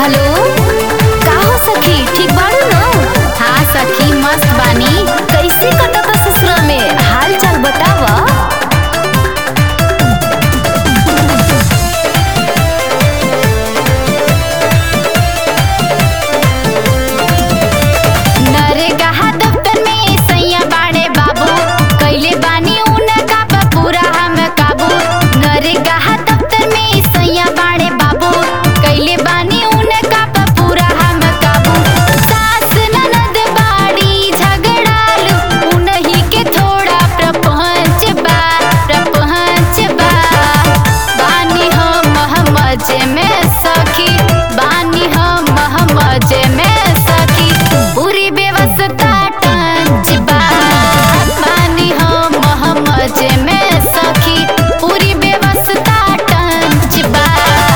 hello का हो सखी ठीक बाड़ू न हाँ सखी मस्त बानी कैसे कटता ससुरा में हाल चाल बतावा नरेगा दफ्तर में सैया बाड़े बाबू कैले बानी उनका बा पूरा हम काबू नरेगा दफ्तर में सैया बाड़े बाबू कैले बानी उनका बा पूरा हम काबू सास ननद बाड़ी झगड़ालू उन्हीं के थोड़ा प्रपंच बा प्रपंच बा बानी हम महमज में सखी बानी हम महमज में सखी पूरी व्यवस्था टंच बा बानी हम महमज में सखी पूरी व्यवस्था टंच बा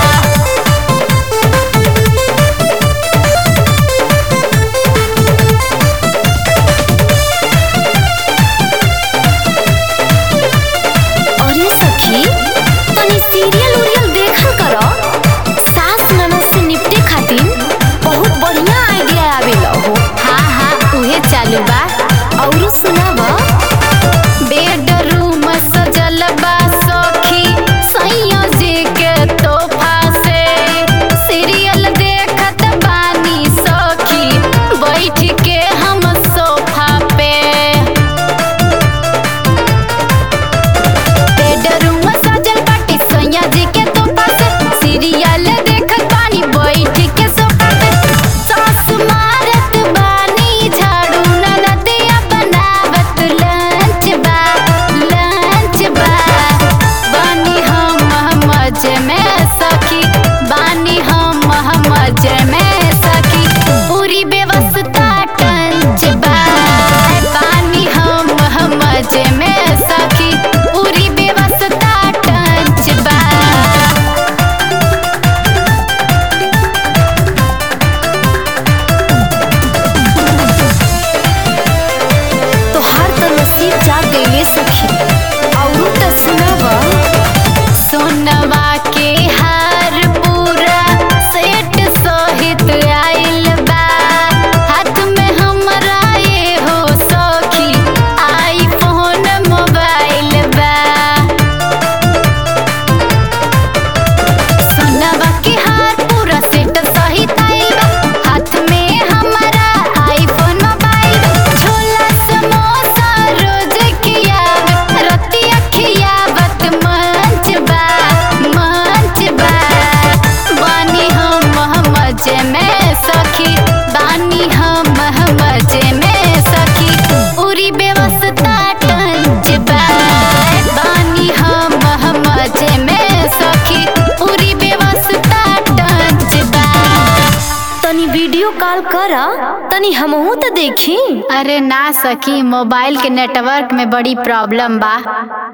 अरे सखी तनी सीरियल उरियल देखल करो सास ननद से निपटे खातिर बहुत बढ़िया आइडिया आवेला हो हाँ हाँ उहे चालू बा औरो सुनाव बेडरूम सजल बा सखी सैया जी के तोहफा से सीरियल देखत बानी सखी बैठ के हम सोफा पे बेडरूम सजल बाटी सोनिया जी के तोहफा से सीरियल देखत बानी बैठ के सोफा पे सास मारत बानी झाड़ू ननदिया बनावत लंच बा लंच बा बानी हम मजे में सखी बानी हम मजे में सखी पूरी व्यवस्था टंच बा बानी हम मजे में सखी पूरी व्यवस्था टंच बा तोहार त नसीब जाग गइले सखी औरू त सुनावा सोनवा के हार पूरा सेट सहित आइल बा हाथ में हमरा ये हो सखी आईफोन मोबाइल बा सोनवा के हार पूरा सेट सहित आइल बा हाथ में हमारा आईफोन मोबाइल बा छोला समोसा रोज खियावत रतिया खियावत मंच बा मंच बा बानी हम मजे में सखी बानी हम मजे में सखी पूरी व्यवस्था टंच बा बानी हम मजे में सखी पूरी व्यवस्था टंच बा तनी वीडियो कॉल कर तनी हमहू तो देखी अरे ना सकी मोबाइल के नेटवर्क में बड़ी प्रॉब्लम बा